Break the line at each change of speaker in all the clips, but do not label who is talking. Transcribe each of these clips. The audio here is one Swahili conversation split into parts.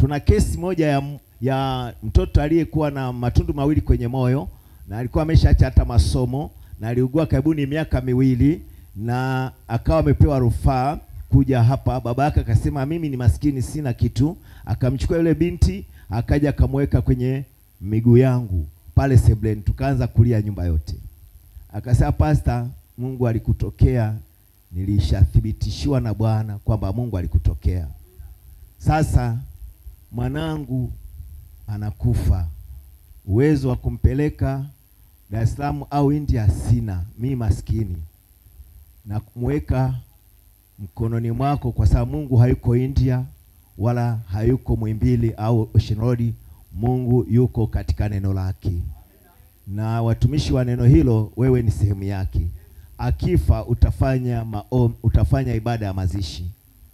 tuna kesi moja ya, ya mtoto aliyekuwa na matundu mawili kwenye moyo na alikuwa ameshaacha hata masomo na aliugua karibuni miaka miwili na akawa amepewa rufaa kuja hapa. Baba yake akasema mimi ni maskini, sina kitu. Akamchukua yule binti akaja akamweka kwenye miguu yangu pale sebleni, tukaanza kulia nyumba yote. Akasema pasta, Mungu alikutokea. Nilishathibitishiwa na Bwana kwamba Mungu alikutokea. Sasa mwanangu anakufa, uwezo wa kumpeleka Dar es Salaam au India sina, mi maskini, na kumweka mkononi mwako, kwa sababu Mungu hayuko India wala hayuko Mwimbili au Ocean Road. Mungu yuko katika neno lake, na watumishi wa neno hilo, wewe ni sehemu yake. Akifa utafanya maom, utafanya ibada ya mazishi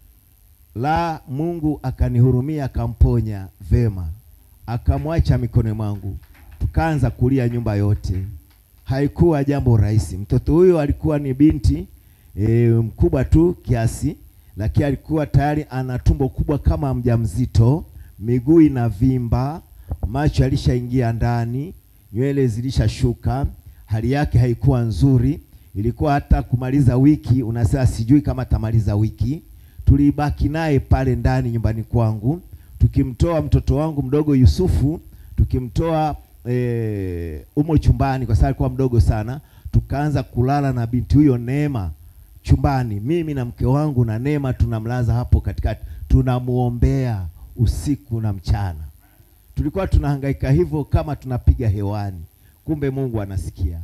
la Mungu akanihurumia akamponya vema, akamwacha mikononi mwangu, tukaanza kulia nyumba yote. Haikuwa jambo rahisi. Mtoto huyo alikuwa ni binti e, mkubwa tu kiasi, lakini alikuwa tayari ana tumbo kubwa kama mjamzito, miguu inavimba, macho yalishaingia ndani, nywele zilishashuka, hali yake haikuwa nzuri. Ilikuwa hata kumaliza wiki, unasema sijui kama tamaliza wiki tulibaki naye pale ndani nyumbani kwangu, tukimtoa mtoto wangu mdogo Yusufu, tukimtoa e, umo chumbani kwa sababu alikuwa mdogo sana. Tukaanza kulala na binti huyo Neema chumbani, mimi na mke wangu na Neema tunamlaza hapo katikati, tunamuombea usiku na mchana. Tulikuwa tunahangaika hivyo kama tunapiga hewani, kumbe Mungu anasikia.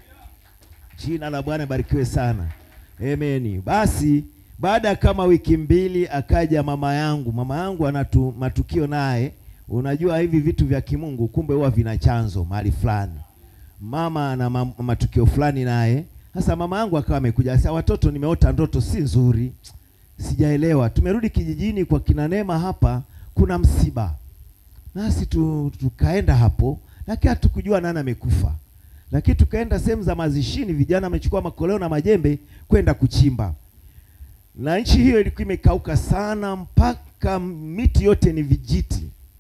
Jina la Bwana barikiwe sana, ameni. Basi baada ya kama wiki mbili akaja mama yangu. Mama yangu anatu matukio naye, unajua hivi vitu vya kimungu kumbe huwa vina chanzo mahali fulani. Mama ana ma matukio fulani naye. Sasa mama yangu akawa amekuja, sasa watoto, nimeota ndoto si nzuri, sijaelewa. Tumerudi kijijini kwa kina Neema, hapa kuna msiba, nasi tu, tukaenda hapo, lakini hatukujua nani amekufa, lakini tukaenda sehemu za mazishini, vijana wamechukua makoleo na majembe kwenda kuchimba na nchi hiyo ilikuwa imekauka sana, mpaka miti yote ni vijiti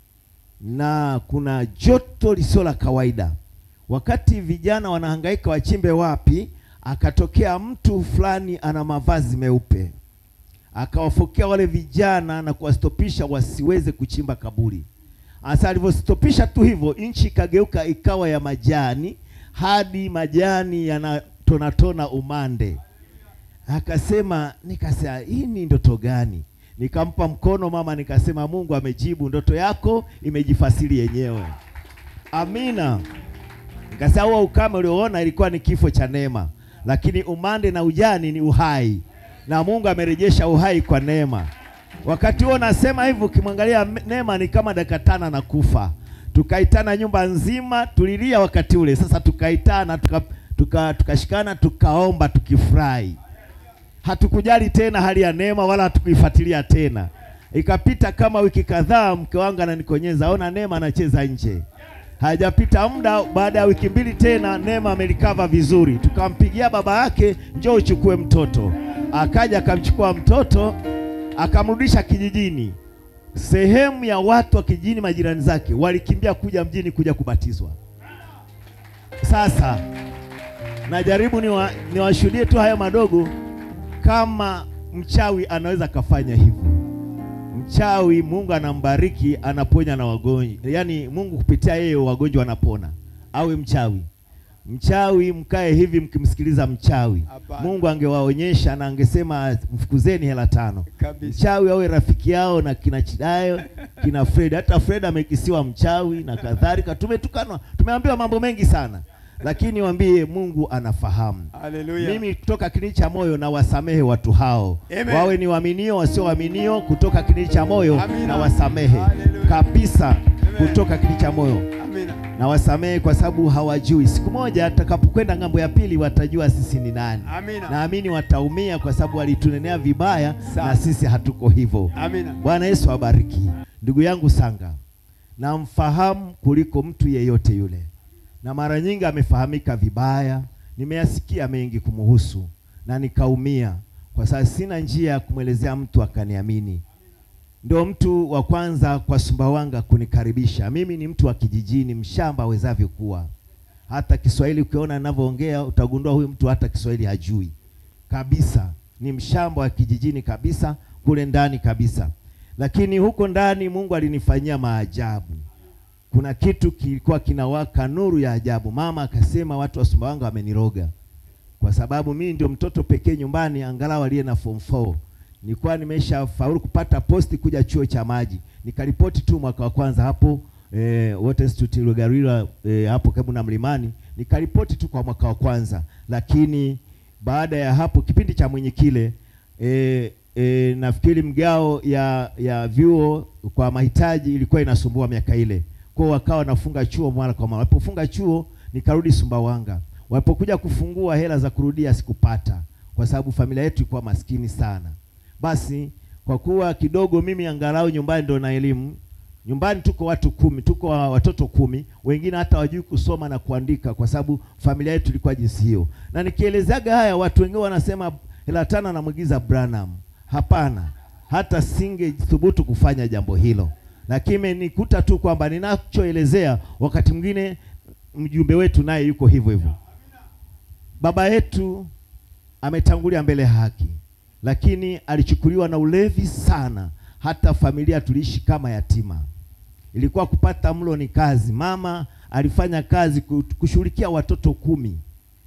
na kuna joto lisilo la kawaida. Wakati vijana wanahangaika wachimbe wapi, akatokea mtu fulani ana mavazi meupe, akawafokea wale vijana na kuwastopisha wasiweze kuchimba kaburi. Asa alivyostopisha tu hivyo, nchi ikageuka ikawa ya majani, hadi majani yanatonatona umande Akasema, nikasema hii ni ndoto gani? Nikampa mkono mama, nikasema Mungu amejibu ndoto yako, imejifasiri yenyewe. Amina. Nikasema huo ukame ulioona ilikuwa ni kifo cha Neema, lakini umande na ujani ni uhai, na Mungu amerejesha uhai kwa Neema. Wakati huo nasema hivyo, ukimwangalia Neema ni kama dakika tano na kufa. Tukaitana nyumba nzima, tulilia wakati ule. Sasa tukaitana tukashikana, tuka, tuka tukaomba tukifurahi hatukujali tena hali ya Neema wala hatukuifuatilia tena. Ikapita kama wiki kadhaa, mke wangu ananikonyeza, ona Neema anacheza nje. Hajapita muda, baada ya wiki mbili tena Neema amelikava vizuri. Tukampigia baba yake, njoo uchukue mtoto. Akaja akamchukua mtoto akamrudisha kijijini. Sehemu ya watu wa kijijini, majirani zake walikimbia kuja mjini kuja kubatizwa. Sasa najaribu niwashuhudie ni tu haya madogo kama mchawi anaweza kafanya hivyo. Mchawi Mungu anambariki, anaponya na wagonjwa, yaani Mungu kupitia yeye wagonjwa wanapona. Awe mchawi, mchawi mkae hivi mkimsikiliza mchawi
Hapana.
Mungu angewaonyesha na angesema mfukuzeni hela tano.
Kabisa.
Mchawi awe rafiki yao na kina Chidayo kina Fred. Hata Fred amekisiwa mchawi na kadhalika, tumetukanwa, tumeambiwa mambo mengi sana, lakini waambie Mungu anafahamu.
Haleluya.
Mimi kutoka kliniki cha moyo na wasamehe watu hao,
Amen.
wawe ni waaminio wasio waaminio, kutoka kliniki cha moyo
Amina.
na wasamehe
Hallelujah.
kabisa,
Amen.
kutoka kliniki cha moyo
Amina.
na wasamehe, kwa sababu hawajui. Siku moja atakapokwenda ng'ambo ya pili watajua sisi ni nani.
Amina.
Naamini wataumia kwa sababu walitunenea vibaya
Sawa.
na sisi hatuko hivyo.
Amina.
Bwana Yesu abariki. Ndugu yangu Sanga, namfahamu kuliko mtu yeyote yule, na mara nyingi amefahamika vibaya. Nimeyasikia mengi kumuhusu na nikaumia, kwa sababu sina njia ya kumwelezea mtu akaniamini. ndio mtu wa kwanza kwa Sumbawanga kunikaribisha. Mimi ni mtu wa kijijini, mshamba awezavyo kuwa. Hata Kiswahili ukiona ninavyoongea utagundua huyu mtu hata Kiswahili hajui kabisa. Ni mshamba wa kijijini kabisa, kule ndani kabisa. Lakini huko ndani Mungu alinifanyia maajabu. Kuna kitu kilikuwa kinawaka nuru ya ajabu. Mama akasema watu wa Sumbawanga wameniroga, kwa sababu mimi ndio mtoto pekee nyumbani angalau aliye na form 4 nilikuwa nimesha faulu kupata posti kuja chuo cha maji, nikaripoti tu mwaka wa kwanza hapo eh, Water Institute Lugarira eh, hapo karibu na Mlimani, nikaripoti tu kwa mwaka wa kwanza, lakini baada ya hapo kipindi cha mwenye kile eh, eh, nafikiri mgao ya ya vyuo kwa mahitaji ilikuwa inasumbua miaka ile, kwa wakawa wanafunga chuo mara kwa mara. Walipofunga chuo nikarudi Sumbawanga, walipokuja kufungua hela za kurudia sikupata, kwa sababu familia yetu ilikuwa maskini sana. Basi kwa kuwa kidogo mimi angalau nyumbani ndo na elimu, nyumbani tuko watu kumi, tuko watoto kumi, wengine hata wajui kusoma na kuandika, kwa sababu familia yetu ilikuwa jinsi hiyo. Na nikielezaga haya, watu wengine wanasema hela tano anamwigiza Branham. Hapana, hata singe thubutu kufanya jambo hilo, lakini imenikuta tu kwamba ninachoelezea wakati mwingine mjumbe wetu naye yuko hivyo hivyo. Baba yetu ametangulia mbele ya haki lakini alichukuliwa na ulevi sana, hata familia tuliishi kama yatima. Ilikuwa kupata mlo ni kazi. Mama alifanya kazi kushughulikia watoto kumi,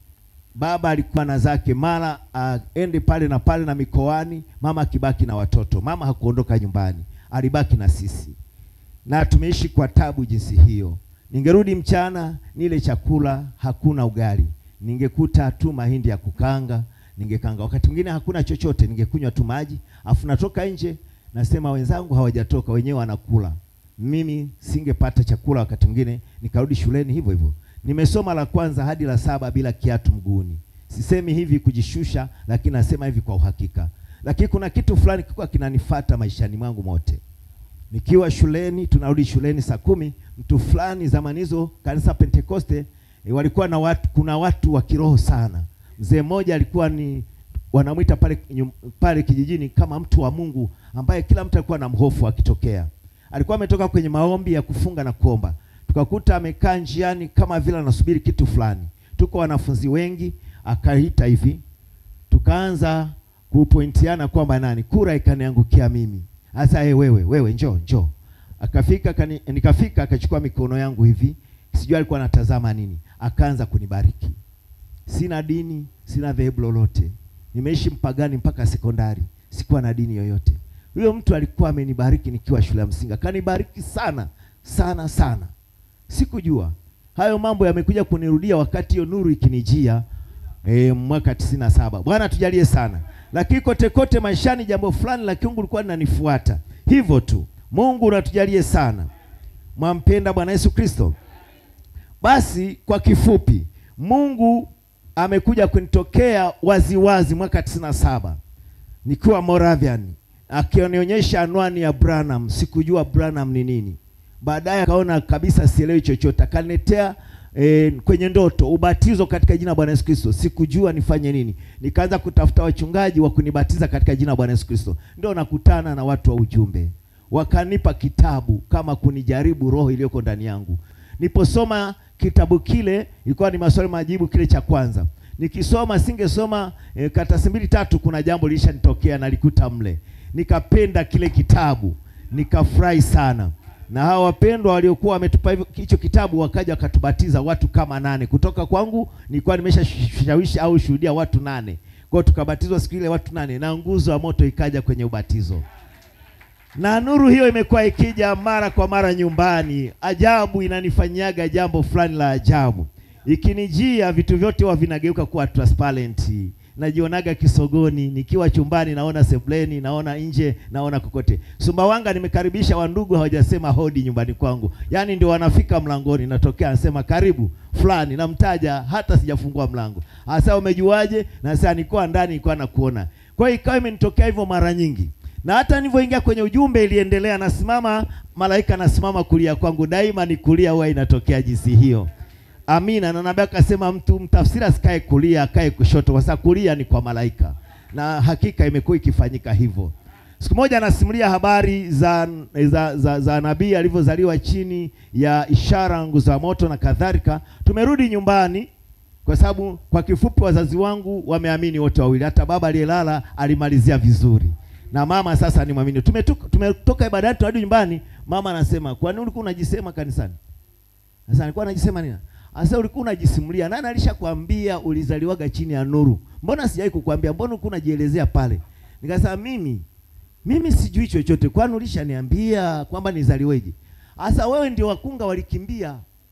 baba alikuwa na zake, mara aende pale na pale na mikoani, mama akibaki na watoto. Mama hakuondoka nyumbani, alibaki na sisi, na tumeishi kwa tabu jinsi hiyo. Ningerudi mchana nile chakula, hakuna ugali, ningekuta tu mahindi ya kukanga ningekanga. Wakati mwingine hakuna chochote, ningekunywa tu maji, afu natoka nje nasema wenzangu hawajatoka, wenyewe wanakula, mimi singepata chakula. Wakati mwingine nikarudi shuleni hivyo hivyo. Nimesoma la kwanza hadi la saba bila kiatu mguuni. Sisemi hivi kujishusha, lakini nasema hivi kwa uhakika. Lakini kuna kitu fulani kilikuwa kinanifata maishani mwangu mote. Nikiwa shuleni, tunarudi shuleni saa kumi, mtu fulani zamani hizo kanisa Pentekoste e, walikuwa na watu, kuna watu wa kiroho sana Mzee mmoja alikuwa ni wanamwita pale pale kijijini kama mtu wa Mungu ambaye kila mtu alikuwa na mhofu akitokea. Alikuwa ametoka kwenye maombi ya kufunga na kuomba, tukakuta amekaa njiani kama vile anasubiri kitu fulani. Tuko wanafunzi wengi, akaita hivi, tukaanza kupointiana kwamba nani, kura ikaniangukia mimi. Sasa hey, wewe wewe, njoo njoo. Akafika kani, nikafika akachukua mikono yangu hivi, sijui alikuwa anatazama nini, akaanza kunibariki Sina dini, sina dhehebu lolote, nimeishi mpagani mpaka sekondari, sikuwa na dini yoyote. Huyo mtu alikuwa amenibariki nikiwa shule ya msingi, akanibariki sana sana sana. Sikujua hayo mambo yamekuja kunirudia wakati hiyo nuru ikinijia e, mwaka tisini na saba. Bwana tujalie sana. Lakini kote kote maishani jambo fulani la kiungu lilikuwa linanifuata hivyo tu. Mungu unatujalie sana. Mwampenda Bwana Yesu Kristo? Basi kwa kifupi, Mungu amekuja kunitokea waziwazi mwaka tisini na saba nikiwa Moravian, akionionyesha anwani ya Branham. Sikujua Branham ni nini. Baadaye akaona kabisa sielewi chochote, akaniletea e, kwenye ndoto ubatizo katika jina la Bwana Yesu Kristo. Sikujua nifanye nini, nikaanza kutafuta wachungaji wa kunibatiza katika jina la Bwana Yesu Kristo. Ndio nakutana na watu wa ujumbe, wakanipa kitabu kama kunijaribu roho iliyoko ndani yangu. Niposoma kitabu kile ilikuwa ni maswali majibu, kile cha kwanza nikisoma, singesoma e, karatasi mbili tatu, kuna jambo lilishanitokea nalikuta mle, nikapenda kile kitabu, nikafurahi sana. Na hawa wapendwa waliokuwa wametupa hicho kitabu wakaja wakatubatiza watu kama nane kutoka kwangu. Nilikuwa nimeshashawishi au shuhudia watu nane, kwa hiyo tukabatizwa siku ile watu nane, na nguzo ya moto ikaja kwenye ubatizo na nuru hiyo imekuwa ikija mara kwa mara nyumbani. Ajabu, inanifanyaga jambo fulani la ajabu, ikinijia vitu vyote huwa vinageuka kuwa transparent. Najionaga kisogoni, nikiwa chumbani naona sebleni, naona nje, naona kokote. Sumbawanga nimekaribisha wandugu, hawajasema hodi nyumbani kwangu, yaani ndio wanafika mlangoni, natokea anasema karibu fulani, namtaja hata sijafungua mlango. Asa, umejuaje? Na sasa nilikuwa ndani, nilikuwa nakuona. Kwa hiyo ikawa imenitokea hivyo mara nyingi na hata nilivyoingia kwenye ujumbe iliendelea, nasimama malaika nasimama kulia kwangu, daima ni kulia, huwa inatokea jinsi hiyo. Amina. Na nabii akasema mtu mtafsiri asikae kulia, akae kushoto, kwa sababu kulia ni kwa malaika, na hakika imekuwa ikifanyika hivyo. Siku moja anasimulia habari za, za, za, za nabii alivyozaliwa chini ya ishara nguzo ya moto na kadhalika. Tumerudi nyumbani kwa sababu kwa kifupi, wazazi wangu wameamini wote wawili. Hata baba aliyelala alimalizia vizuri na mama sasa ni mwamini. Tumetoka tumetoka ibadani turudi nyumbani, mama anasema kwa nini ulikuwa unajisema kanisani? Sasa nilikuwa najisema nini? Sasa ulikuwa unajisimulia. Nani alishakwambia ulizaliwaga chini ya nuru? Mbona sijai kukwambia? Mbona ulikuwa unajielezea pale? Nikasema mimi mimi sijui chochote. Kwani ulishaniambia kwamba nizaliweje? Sasa wewe ndio wakunga walikimbia.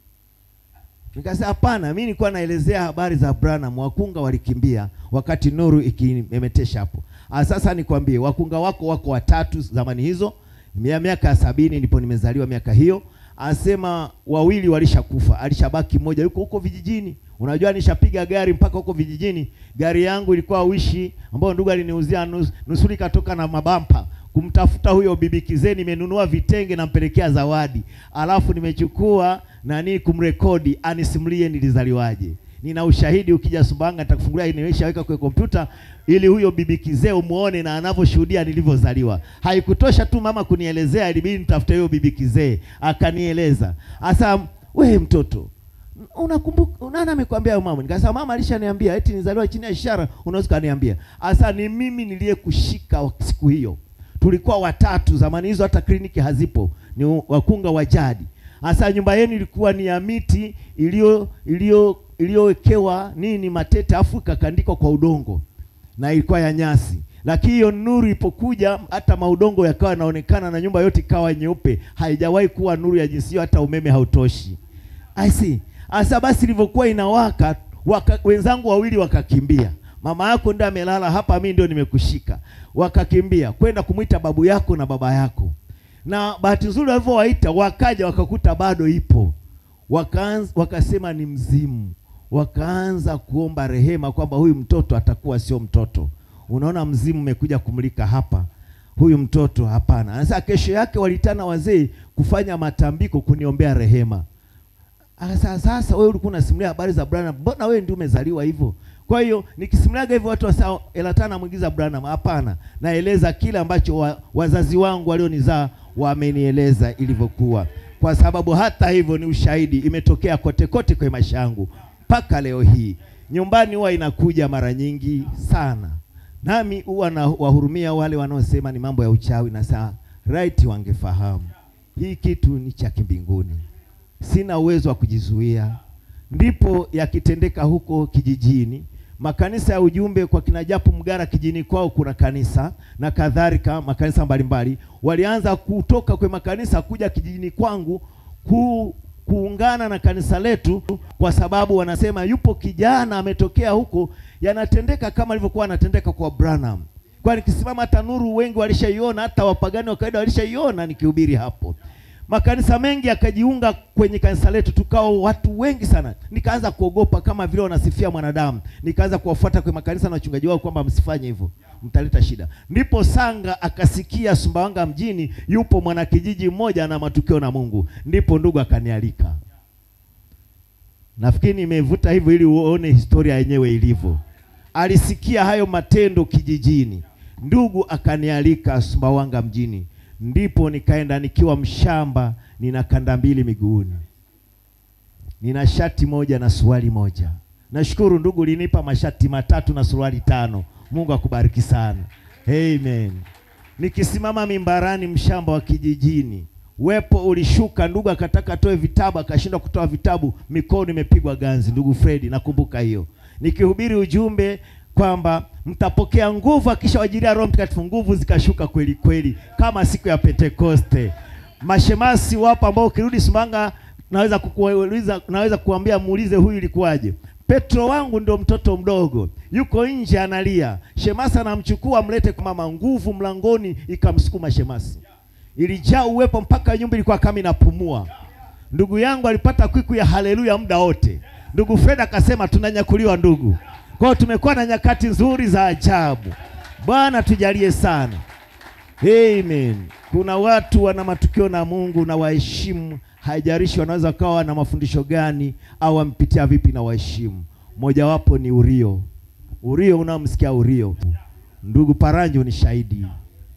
Nikasema hapana, mimi nilikuwa naelezea habari za Branham, wakunga walikimbia wakati nuru ikimemetesha hapo. Sasa nikwambie, wakunga wako wako watatu zamani hizo, mia miaka ya sabini ndipo nimezaliwa miaka hiyo. Anasema wawili walishakufa, alishabaki mmoja yuko huko vijijini. Unajua, nishapiga gari mpaka huko vijijini. Gari yangu ilikuwa wishi ambayo ndugu aliniuzia nus, nusuri katoka na mabampa kumtafuta huyo bibi kizee. Nimenunua vitenge nampelekea zawadi, alafu nimechukua nani kumrekodi anisimulie nilizaliwaje. Nina ushahidi, ukija Sumbawanga nitakufungulia, nimeshaweka kwenye kompyuta ili huyo bibi kizee umuone na anavyoshuhudia nilivyozaliwa. Haikutosha tu mama kunielezea, ilibidi nitafute huyo bibi kizee akanieleza. Asa wewe mtoto unakumbuka nani amekwambia mama? Nikasema mama alishaniambia eti nizaliwa chini ya ishara, unaweza kaniambia. Asa ni mimi niliyekushika siku hiyo. Tulikuwa watatu zamani hizo, hata kliniki hazipo, ni wakunga wa jadi. Asa nyumba yenu ilikuwa ni ya miti iliyo iliyo iliyowekewa nini matete, afu ikakandikwa kwa udongo na ilikuwa ya nyasi, lakini hiyo nuru ilipokuja hata maudongo yakawa yanaonekana na nyumba yote ikawa nyeupe. Haijawahi kuwa nuru ya jinsi hiyo, hata umeme hautoshi. I see. Asa basi ilivyokuwa inawaka waka, wenzangu wawili wakakimbia. Mama yako ndio amelala hapa, mimi ndio nimekushika. Wakakimbia kwenda kumwita babu yako na baba yako, na bahati nzuri walivyowaita wakaja wakakuta bado ipo. Wakaanza wakasema ni mzimu, wakaanza kuomba rehema kwamba huyu mtoto atakuwa sio mtoto. Unaona, mzimu umekuja kumlika hapa, huyu mtoto hapana. Sasa kesho yake walitana wazee kufanya matambiko kuniombea rehema. Sasa sasa wewe ulikuwa unasimulia habari za Branham, mbona wewe ndio umezaliwa hivyo? Kwa hiyo nikisimuliaga hivyo watu wasao elatana namwigiza Branham. Hapana, naeleza kile ambacho wa, wazazi wangu walionizaa wamenieleza ilivyokuwa, kwa sababu hata hivyo ni ushahidi, imetokea kote kote kwa maisha yangu mpaka leo hii. Nyumbani huwa inakuja mara nyingi sana, nami huwa na wahurumia wale wanaosema ni mambo ya uchawi, na saa right, wangefahamu hii kitu ni cha kimbinguni sina uwezo wa kujizuia. Ndipo yakitendeka huko kijijini, makanisa ya ujumbe kwa kina Japo Mgara kijini kwao kuna kanisa na kadhalika, makanisa mbalimbali walianza kutoka kwenye makanisa kuja kijijini kwangu ku, kuungana na kanisa letu, kwa sababu wanasema yupo kijana ametokea huko, yanatendeka kama ilivyokuwa anatendeka kwa Branham. Kwa nikisimama hata nuru wengi walishaiona, hata wapagani wa kawaida walishaiona nikihubiri hapo makanisa mengi yakajiunga kwenye kanisa letu, tukao watu wengi sana. Nikaanza kuogopa kama vile wanasifia mwanadamu, nikaanza kuwafuata kwenye makanisa na wachungaji wao kwamba msifanye hivyo, mtaleta shida. Ndipo Sanga akasikia Sumbawanga mjini yupo mwanakijiji mmoja na matukio na Mungu, ndipo ndugu akanialika. Nafikiri nimevuta hivyo ili uone historia yenyewe ilivyo. Alisikia hayo matendo kijijini, ndugu akanialika Sumbawanga mjini ndipo nikaenda nikiwa mshamba, nina kanda mbili miguuni, nina shati moja na suruali moja. Nashukuru ndugu, linipa mashati matatu na suruali tano. Mungu akubariki sana, amen. Nikisimama mimbarani, mshamba wa kijijini, wepo ulishuka. Ndugu akataka atoe vitabu, akashindwa kutoa vitabu, mikono imepigwa ganzi. Ndugu Fredi, nakumbuka hiyo, nikihubiri ujumbe kwamba mtapokea nguvu akisha wajilia Roho Mtakatifu. Nguvu zikashuka kweli kweli, kama siku ya Pentekoste. Mashemasi wapo ambao ukirudi Sumbawanga naweza kukuuliza, naweza kuambia muulize, huyu ilikuwaje? Petro wangu ndio mtoto mdogo, yuko nje analia, shemasi anamchukua mlete kwa mama. Nguvu mlangoni ikamsukuma shemasi, ilijaa uwepo mpaka nyumba ilikuwa kama inapumua. Ndugu yangu alipata kwiku ya haleluya muda wote. Ndugu Fred akasema tunanyakuliwa ndugu. Kwa hiyo tumekuwa na nyakati nzuri za ajabu. Bwana tujalie sana, amen. Kuna watu wana matukio na Mungu na waheshimu, haijalishi wanaweza kawa na mafundisho gani au wampitia vipi, na waheshimu. Mojawapo ni Urio. Urio, unamsikia Urio? Ndugu Paranjo ni shahidi.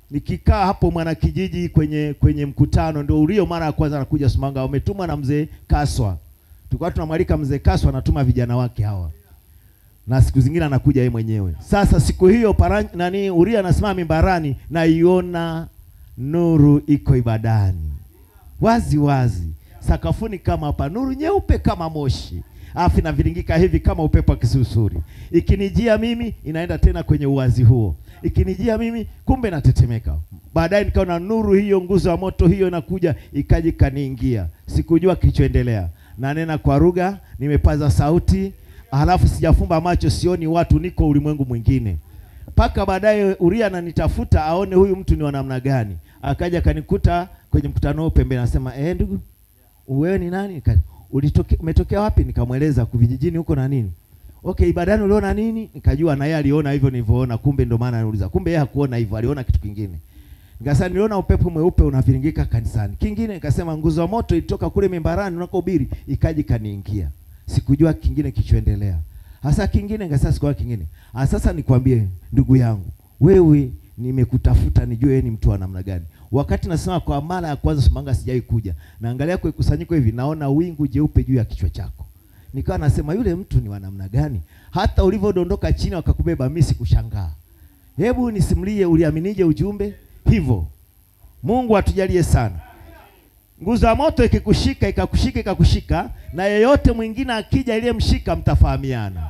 nikikaa hapo Mwanakijiji kwenye kwenye mkutano, ndio ulio mara ya kwanza anakuja Sumbawanga, wametumwa na mzee Kaswa. Tulikuwa tunamwalika mzee Kaswa, anatuma vijana wake hawa, na siku zingine anakuja yeye mwenyewe. Sasa siku hiyo para, nani Uria anasimama mimbarani, naiona nuru iko ibadani wazi wazi, sakafuni kama hapa, nuru nyeupe kama moshi afu inaviringika hivi kama upepo wa kisusuri. Ikinijia mimi inaenda tena kwenye uwazi huo, ikinijia mimi kumbe natetemeka. Baadaye nikaona nuru hiyo, nguzo ya moto hiyo inakuja, ikaja ikaniingia. Sikujua kilichoendelea, nanena kwa lugha, nimepaza sauti, halafu sijafumba macho, sioni watu, niko ulimwengu mwingine. Mpaka baadaye Uria ananitafuta aone huyu mtu ni wa namna gani. Akaja akanikuta kwenye mkutano huo pembeni, anasema eh, ndugu wewe ni nani? Nika, ulitoke, umetokea wapi? Nikamweleza kuvijijini huko na nini. Okay, ibadani uliona nini? Nikajua na yeye aliona hivyo nilivyoona, kumbe ndio maana anauliza. Kumbe yeye hakuona hivyo, aliona kitu kingine. Nikasema niliona upepo mweupe unaviringika kanisani. Kingine nikasema nguzo ya moto ilitoka kule mimbarani unakohubiri ikaji kaniingia. Sikujua kingine kichoendelea. Hasa kingine nikasema sikujua kingine. Ah, sasa nikwambie ndugu yangu, wewe nimekutafuta nijue wewe ni mtu wa namna gani. Wakati nasema kwa mara ya kwanza Sumbawanga sijai kuja, naangalia kwa kusanyiko hivi, naona wingu jeupe juu ya kichwa chako. Nikawa nasema yule mtu ni wa namna gani? Hata ulivyodondoka chini wakakubeba, mimi sikushangaa. Hebu nisimulie, uliaminije ujumbe hivyo? Mungu atujalie sana. Nguzo ya moto ikikushika ikakushika ikakushika, na yeyote mwingine akija iliyemshika mtafahamiana.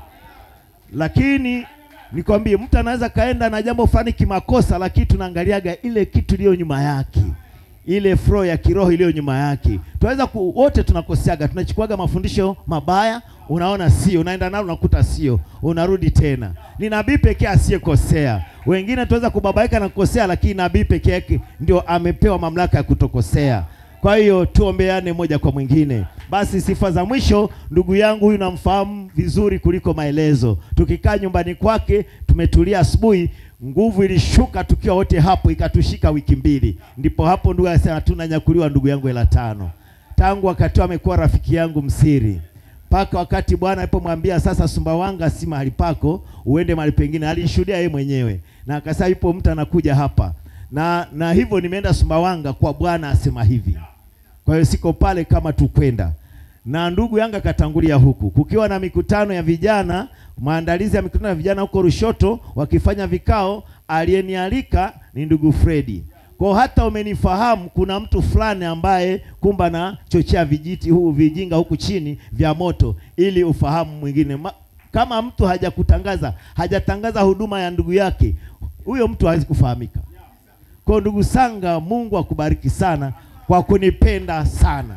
Lakini nikwambie, mtu anaweza kaenda na jambo fulani kimakosa, lakini tunaangaliaga ile kitu iliyo nyuma yake, ile flow ya kiroho iliyo nyuma yake. Tunaweza ku, wote tunakoseaga, tunachukuaga mafundisho mabaya, unaona sio, unaenda nalo unakuta sio, unarudi tena. Ni nabii pekee asiyekosea. Wengine tunaweza kubabaika na kukosea, lakini nabii pekee yake ndio amepewa mamlaka ya kutokosea. Kwa hiyo tuombeane moja kwa mwingine. Basi sifa za mwisho, ndugu yangu huyu namfahamu vizuri kuliko maelezo. Tukikaa nyumbani kwake, tumetulia asubuhi, nguvu ilishuka tukiwa wote hapo, ikatushika wiki mbili, ndipo hapo ndugu anasema tunanyakuliwa, ndugu yangu hela tano. Tangu wakati amekuwa rafiki yangu msiri mpaka wakati Bwana alipomwambia sasa, Sumbawanga si mahali pako, uende mahali pengine. Alishuhudia yeye mwenyewe na akasema yupo mtu anakuja hapa na na hivyo nimeenda Sumbawanga kwa Bwana asema hivi. Kwa hiyo siko pale kama tukwenda na ndugu yangu akatangulia huku, kukiwa na mikutano ya vijana, maandalizi ya mikutano ya vijana huko Rushoto, wakifanya vikao. Aliyenialika ni ndugu Fredi. Kwa hata umenifahamu, kuna mtu fulani ambaye kumba na chochea vijiti huu vijinga huku chini vya moto, ili ufahamu mwingine Ma, kama mtu hajakutangaza hajatangaza huduma ya ndugu yake, huyo mtu hawezi kufahamika. Kwa ndugu Sanga, Mungu akubariki sana kwa kunipenda sana.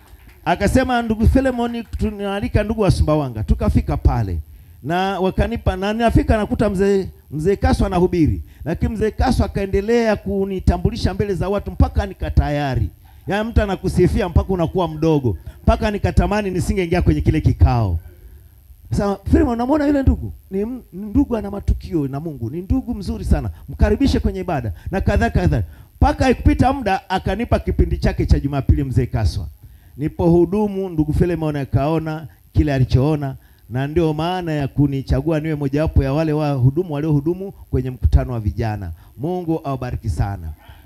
Akasema ndugu Filemoni, tunaalika ndugu wa Sumbawanga. Tukafika pale na wakanipa na ninafika nakuta mzee mzee Kaswa anahubiri, lakini mzee Kaswa akaendelea kunitambulisha mbele za watu mpaka nikatayari. Yaani mtu anakusifia mpaka unakuwa mdogo, mpaka nikatamani nisingeingia kwenye kile kikao. Sasa Filemon, unamwona yule ndugu ni, ni ndugu ana matukio na Mungu, ni ndugu mzuri sana, mkaribishe kwenye ibada na kadhaa kadhaa. Mpaka ikupita muda akanipa kipindi chake cha Jumapili mzee Kaswa. Nipohudumu ndugu Filemon akaona kile alichoona, na ndio maana ya kunichagua niwe mojawapo ya wale wahudumu waliohudumu kwenye mkutano wa vijana. Mungu awabariki sana.